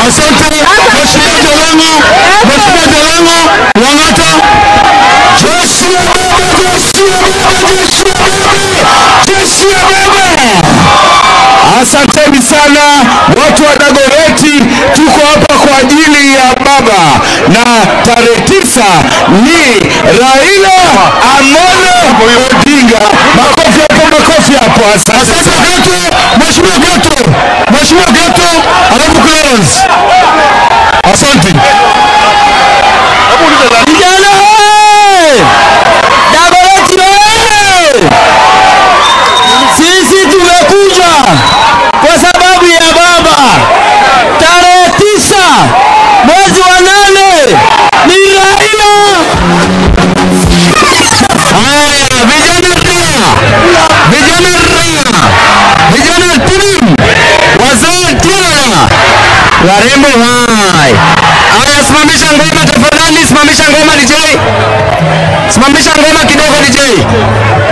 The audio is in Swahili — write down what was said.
Asante Mheshimiwa Jalango, Mheshimiwa Jalango, Wang'ata. Jeshi ya baba, jeshi ya baba, jeshi ya baba, jeshi ya baba. Asanteni sana watu wa Dagoreti, tuko hapa kwa ajili ya baba, na tarehe tisa ni Raila Amolo Odinga. Makofi hapo, makofi hapo. Asante Gato, Mheshimiwa Gato, Mheshimiwa Gato, alafu Clarence. Asante. Vijana hey! Dagoreti hey! Sisi tumekuja kwa sababu ya baba. Tarehe tisa mwezi wa nane ni Raila. Haya, vijana ria, vijana ria, vijana timu, wazee tena, warembo hai. Haya, simamisha ngoma tafadhali, simamisha ngoma DJ, simamisha ngoma kidogo DJ.